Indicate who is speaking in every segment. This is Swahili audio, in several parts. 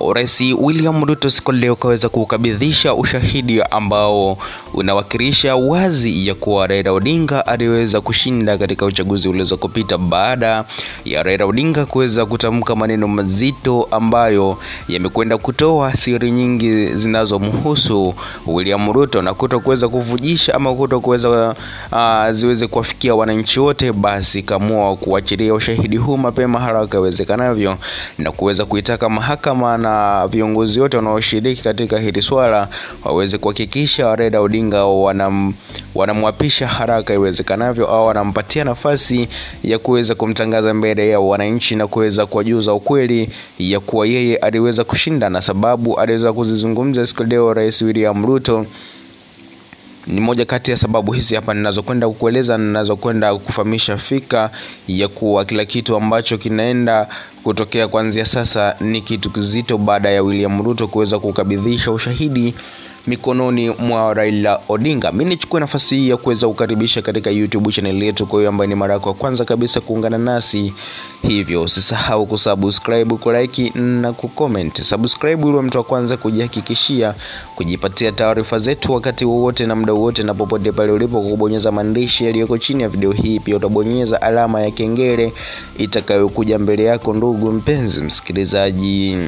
Speaker 1: Rais William Ruto siku leo kaweza kukabidhisha ushahidi ambao unawakilisha wazi ya kuwa Raila Odinga aliweza kushinda katika uchaguzi ulioweza kupita baada ya Raila Odinga kuweza kutamka maneno mazito ambayo yamekwenda kutoa siri nyingi zinazomhusu William Ruto na kuto kuweza kuvujisha ama kuto kuweza uh, ziweze kuwafikia wananchi wote, basi kamua kuachilia ushahidi huu mapema haraka iwezekanavyo na kuweza kuitaka mahakama na viongozi wote wanaoshiriki katika hili swala waweze kuhakikisha Raila Odinga wanam, wanamwapisha haraka iwezekanavyo au wanampatia nafasi ya kuweza kumtangaza mbele ya wananchi na kuweza kuwajuza ukweli ya kuwa yeye aliweza kushinda, na sababu aliweza kuzizungumza siku leo Rais William Ruto ni moja kati ya sababu hizi hapa ninazokwenda kukueleza, ninazokwenda kufahamisha fika ya kuwa kila kitu ambacho kinaenda kutokea kuanzia sasa ni kitu kizito, baada ya William Ruto kuweza kukabidhisha ushahidi mikononi mwa Raila Odinga. Mimi nichukue nafasi hii ya kuweza kukaribisha katika YouTube channel yetu, kwa hiyo ambaye ni mara yako ya kwanza kabisa kuungana nasi, hivyo usisahau kusubscribe, kulike na kucomment. Subscribe ili mtu wa kwanza kujihakikishia kujipatia taarifa zetu wakati wowote na muda wowote na popote pale ulipo, kwa kubonyeza maandishi yaliyoko chini ya video hii. Pia utabonyeza alama ya kengele itakayokuja mbele yako, ndugu mpenzi msikilizaji.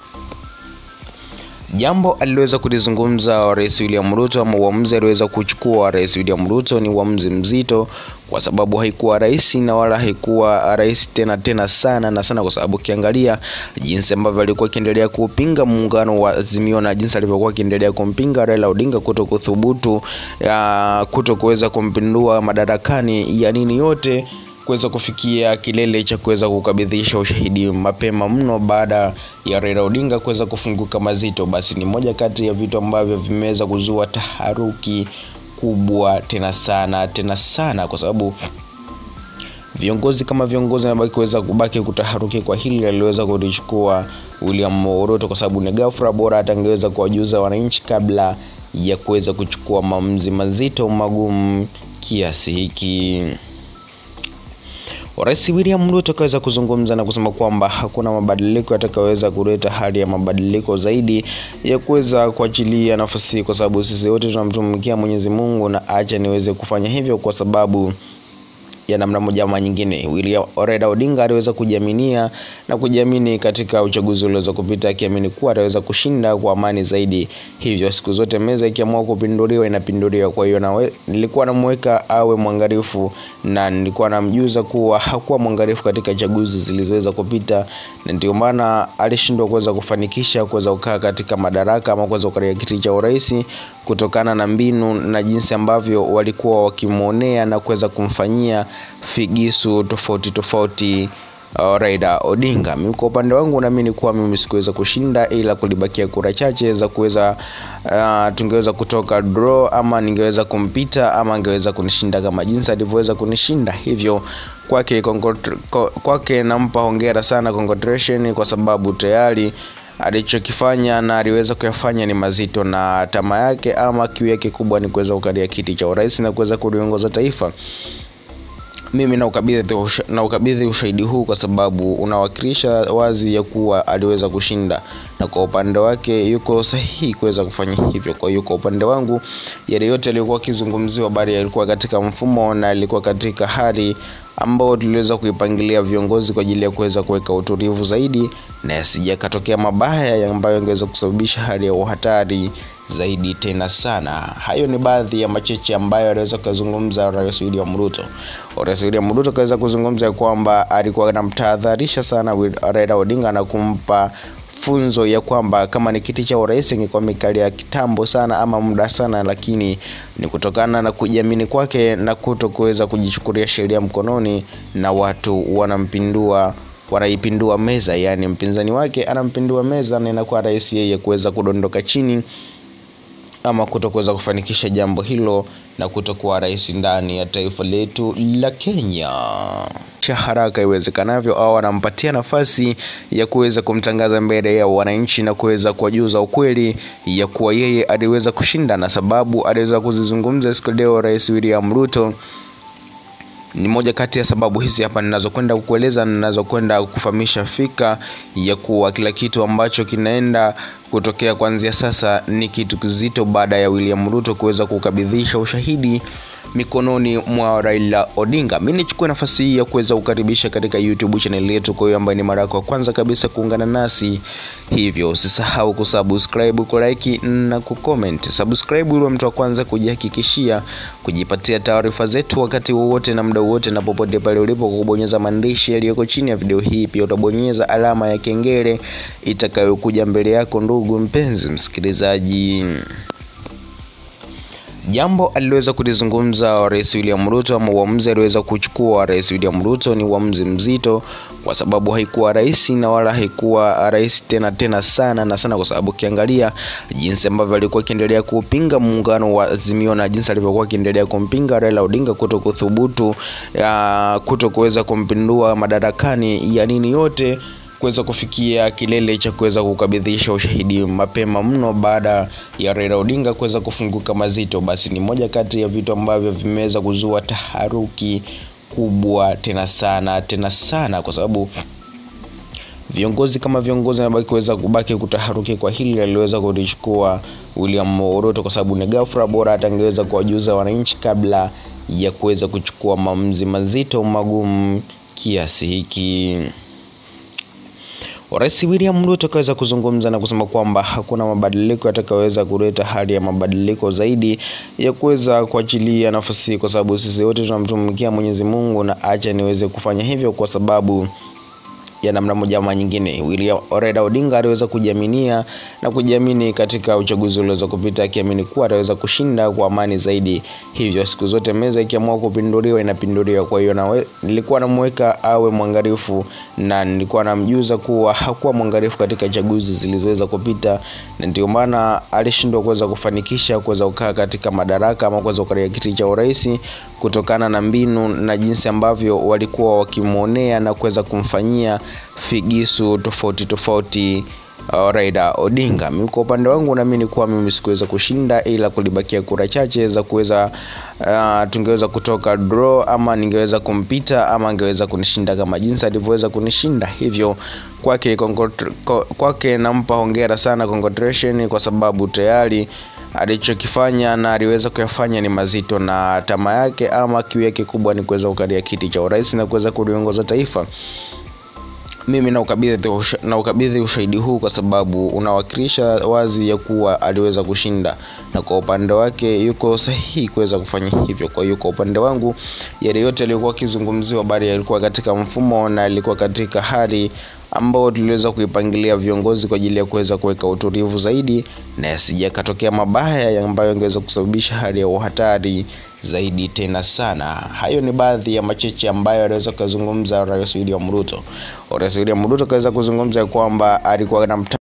Speaker 1: Jambo aliloweza kulizungumza Rais William Ruto ama uamuzi aliweza kuchukua Rais William Ruto ni uamuzi mzito, kwa sababu haikuwa rahisi na wala haikuwa rahisi tena tena sana na sana, kwa sababu ukiangalia jinsi ambavyo alikuwa akiendelea kupinga muungano wa Azimio na jinsi alivyokuwa akiendelea kumpinga Raila Odinga kuto kuthubutu kuto kuweza kumpindua madarakani ya nini yote kuweza kufikia kilele cha kuweza kukabidhisha ushahidi mapema mno baada ya Raila Odinga kuweza kufunguka mazito, basi ni moja kati ya vitu ambavyo vimeweza kuzua taharuki kubwa tena sana tena sana, kwa sababu viongozi kama viongozi ambao kuweza kubaki kutaharuki kwa hili aliweza kulichukua William Ruto, kwa sababu ni ghafla, bora atangeweza kuwajuza wananchi kabla ya kuweza kuchukua maamuzi mazito magumu kiasi hiki. Rais William Ruto akaweza kuzungumza na kusema kwamba hakuna mabadiliko yatakayoweza kuleta hali ya mabadiliko zaidi ya kuweza kuachilia nafasi, kwa sababu sisi wote tunamtumikia Mwenyezi Mungu, na acha niweze kufanya hivyo kwa sababu ya namna moja ama nyingine. William Raila Odinga aliweza kujiaminia na kujiamini katika uchaguzi ulioweza kupita, akiamini kuwa ataweza kushinda kwa amani zaidi. Hivyo siku zote meza ikiamua kupinduliwa inapinduliwa. Kwa hiyo na nilikuwa namweka awe mwangalifu, na nilikuwa namjuza kuwa hakuwa mwangalifu katika chaguzi zilizoweza kupita, na ndio maana alishindwa kuweza kufanikisha kuweza kukaa katika madaraka ama kuweza kukalia kiti cha urais kutokana na mbinu na jinsi ambavyo walikuwa wakimwonea na kuweza kumfanyia figisu tofauti tofauti uh, Raila Odinga. Mimi kwa upande wangu naamini kuwa mimi sikuweza kushinda, ila kulibakia kura chache za kuweza uh, tungeweza kutoka draw ama ningeweza kumpita ama angeweza kunishinda kama jinsi alivyoweza kunishinda. Hivyo kwake kwake nampa hongera sana, congratulation, kwa sababu tayari alichokifanya na aliweza kuyafanya ni mazito, na tamaa yake ama kiu yake kubwa ni kuweza kukalia kiti cha urais na kuweza kuliongoza taifa. Mimi naukabidhi na ukabidhi ushahidi huu kwa sababu unawakilisha wazi ya kuwa aliweza kushinda, na kwa upande wake yuko sahihi kuweza kufanya hivyo. Kwa hiyo kwa upande wangu, yale yote yaliyokuwa akizungumziwa bali yalikuwa katika mfumo na yalikuwa katika hali ambao tuliweza kuipangilia viongozi kwa ajili ya kuweza kuweka utulivu zaidi na yasija katokea mabaya ambayo yangeweza kusababisha hali ya uhatari zaidi tena sana. Hayo ni baadhi ya macheche ambayo aliweza kuzungumza Rais William Ruto. Rais William Ruto akaweza kuzungumza kwamba alikuwa anamtahadharisha sana Raila Odinga na kumpa funzo ya kwamba kama ni kiti cha urais ingekuwa mikalia kitambo sana ama muda sana, lakini ni kutokana na kujiamini kwake na kuto kuweza kujichukulia sheria mkononi, na watu wanampindua wanaipindua meza, yaani mpinzani wake anampindua meza na inakuwa rahisi yeye kuweza kudondoka chini ama kutokuweza kufanikisha jambo hilo na kutokuwa rais ndani ya taifa letu la Kenya haraka iwezekanavyo, au anampatia nafasi ya kuweza kumtangaza mbele ya wananchi na kuweza kuwajuza ukweli ya kuwa yeye aliweza kushinda, na sababu aliweza kuzizungumza siku leo Rais William Ruto ni moja kati ya sababu hizi hapa ninazokwenda kukueleza ninazokwenda kufahamisha fika ya kuwa kila kitu ambacho kinaenda kutokea kuanzia sasa ni kitu kizito baada ya William Ruto kuweza kukabidhisha ushahidi mikononi mwa Raila Odinga. Mimi nichukue nafasi hii ya kuweza kukaribisha katika YouTube channel yetu, kwa hiyo ambaye ni mara yako ya kwanza kabisa kuungana nasi, hivyo usisahau kusubscribe, kulike na kucomment. Subscribe ili mtu wa kwanza kujihakikishia kujipatia taarifa zetu wakati wowote na muda wowote na popote pale ulipo, kwa kubonyeza maandishi yaliyoko chini ya video hii. Pia utabonyeza alama ya kengele itakayokuja mbele yako, ndugu mpenzi msikilizaji. Jambo aliweza kulizungumza Rais William Ruto ama uamuzi aliweza kuchukua Rais William Ruto ni uamuzi mzito, kwa sababu haikuwa rahisi na wala haikuwa rahisi tena tena sana na sana, kwa sababu ukiangalia jinsi ambavyo alikuwa akiendelea kupinga muungano wa Azimio na jinsi alivyokuwa akiendelea kumpinga Raila Odinga kuto kuthubutu kuto kuweza kumpindua madarakani ya nini yote kuweza kufikia kilele cha kuweza kukabidhisha ushahidi mapema mno baada ya Raila Odinga kuweza kufunguka mazito, basi ni moja kati ya vitu ambavyo vimeweza kuzua taharuki kubwa tena sana tena sana, kwa sababu viongozi kama viongozi wanabaki kuweza kubaki kutaharuki kwa hili aliweza kulichukua William Ruto, kwa sababu ni ghafla, bora hata angeweza kuwajuza wananchi kabla ya kuweza kuchukua maamuzi mazito magumu kiasi hiki. Rais William Ruto akaweza kuzungumza na kusema kwamba hakuna mabadiliko yatakayoweza kuleta hali ya mabadiliko zaidi ya kuweza kuachilia nafasi, kwa sababu sisi wote tunamtumikia Mwenyezi Mungu, na acha niweze kufanya hivyo kwa sababu ya namna moja ama nyingine. William Raila Odinga aliweza kujiaminia na kujiamini katika uchaguzi ulioweza kupita, akiamini kuwa ataweza kushinda kwa amani zaidi. Hivyo siku zote meza ikiamua kupinduliwa inapinduliwa. Kwa hiyo nilikuwa namweka awe mwangalifu, na nilikuwa namjuza kuwa hakuwa mwangalifu katika chaguzi zilizoweza kupita, na ndio maana alishindwa kuweza kufanikisha kuweza kukaa katika madaraka ama kuweza kukalia kiti cha urais kutokana na mbinu na jinsi ambavyo walikuwa wakimwonea na kuweza kumfanyia figisu tofauti tofauti uh, Raila Odinga. Mimi kwa upande wangu naamini kuwa mimi sikuweza kushinda, ila kulibakia kura chache za kuweza uh, tungeweza kutoka draw ama ningeweza kumpita ama angeweza kunishinda kama jinsi alivyoweza kunishinda. Hivyo kwake kwake nampa hongera sana, congratulation, kwa sababu tayari alichokifanya na aliweza kuyafanya ni mazito, na tamaa yake ama kiu yake kubwa ni kuweza kukalia kiti cha urais na kuweza kuliongoza taifa. Mimi naukabidhi na ukabidhi ushahidi huu kwa sababu unawakilisha wazi ya kuwa aliweza kushinda, na kwa upande wake yuko sahihi kuweza kufanya hivyo. Kwa hiyo kwa upande wangu, yale yote yalikuwa akizungumziwa, bali yalikuwa katika mfumo na yalikuwa katika hali ambao tuliweza kuipangilia viongozi kwa ajili ya kuweza kuweka utulivu zaidi na yasija katokea mabaya ambayo yangeweza kusababisha hali ya uhatari zaidi tena sana. Hayo ni baadhi ya macheche ambayo aliweza kuzungumza Rais William Ruto. Rais William Ruto akaweza kuzungumza kwamba alikuwa na